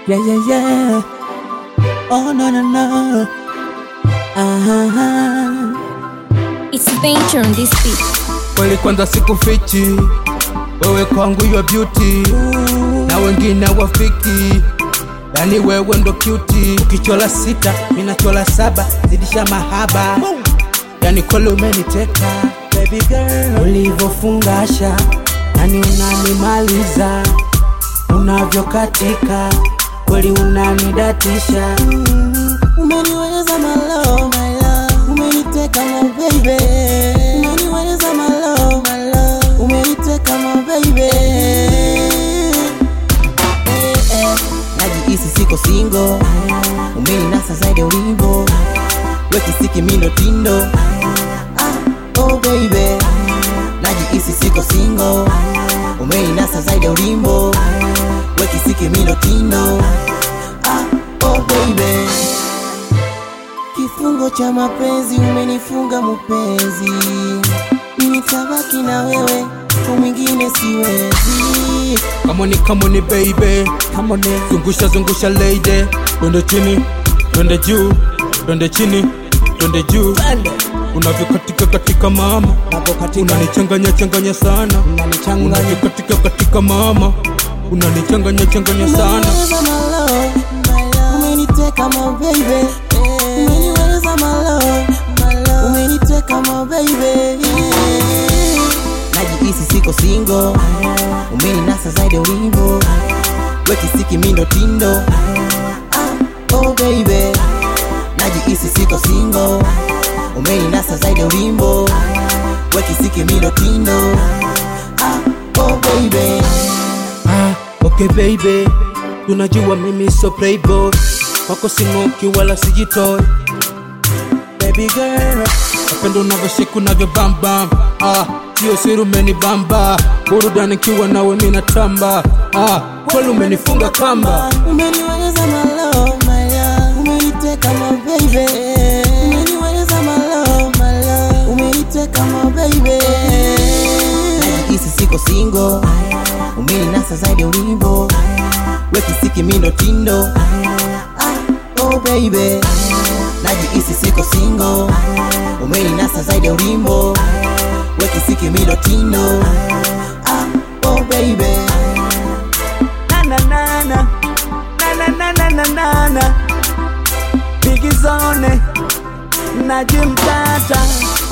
Yeah, yeah, yeah. Oh, no, no, no. Aha. It's venture on this beat. Kweli kwanza sikufichi, wewe kwangu your beauty, na wengine wafiki, yani wewe ndo cutie. Ukichola sita, minachola saba, zidisha mahaba, yani kweli umeniteka baby girl, ulivyofungasha yani unanimaliza, unavyokatika kweli unanidatisha Umeniweza my love, my love. Umeniteka my baby. Umeniweza my love, my love. Umeniteka my baby. Eh, eh. Najihisi siko single. Umeninasa zaidi ya ulimbo. Wekisiki mindo tindo. Ah, oh baby. Najihisi siko single. Umeninasa zaidi ya ulimbo. Wekisiki mindo tindo. Ah, oh baby. Kifungo cha mapenzi umenifunga mpenzi, nitabaki na wewe, kwa mwingine siwezi. Kamoni kamoni baby, kamoni zungusha zungusha lady, twende chini, twende juu, twende chini, twende juu, unavyokatika katika mama, Napokatika unanichanganya changanya sana, unanichanganya, unavyokatika katika mama, unanichanganya changanya sana. umeniweza my love, umeniteka my baby, umeniweza my love, umeniteka my baby. Najihisi siko single, umeninasa zaidi ya ulimbo, wekisiki mindo tindo. Ah, oh baby, najihisi siko single, umeninasa zaidi ya ulimbo, wekisiki mindo tindo. Ah, oh baby. Ah, okay baby, tunajua mimi so playboy, wako sing'oki wala sijitoi baby girl, napenda unavyoshiku navyo bamba ah, sio siri umenibamba, burudani kiwa nawe mina tamba ah, kweli umenifunga kamba Umeniweza my love, my love. Umeniteka my baby. Umeniweza my love, my love. Umeniteka my baby. Najihisi siko single. Umeninasa zaidi ya ulimbo. Wekisiki mindo tindo. Ah, oh baby. Najihisi siko single. Umeninasa zaidi ya ulimbo. Wekisiki mindo tindo. Ah, oh baby. na na na na na na na na na na Biggie Zone na Jim Tata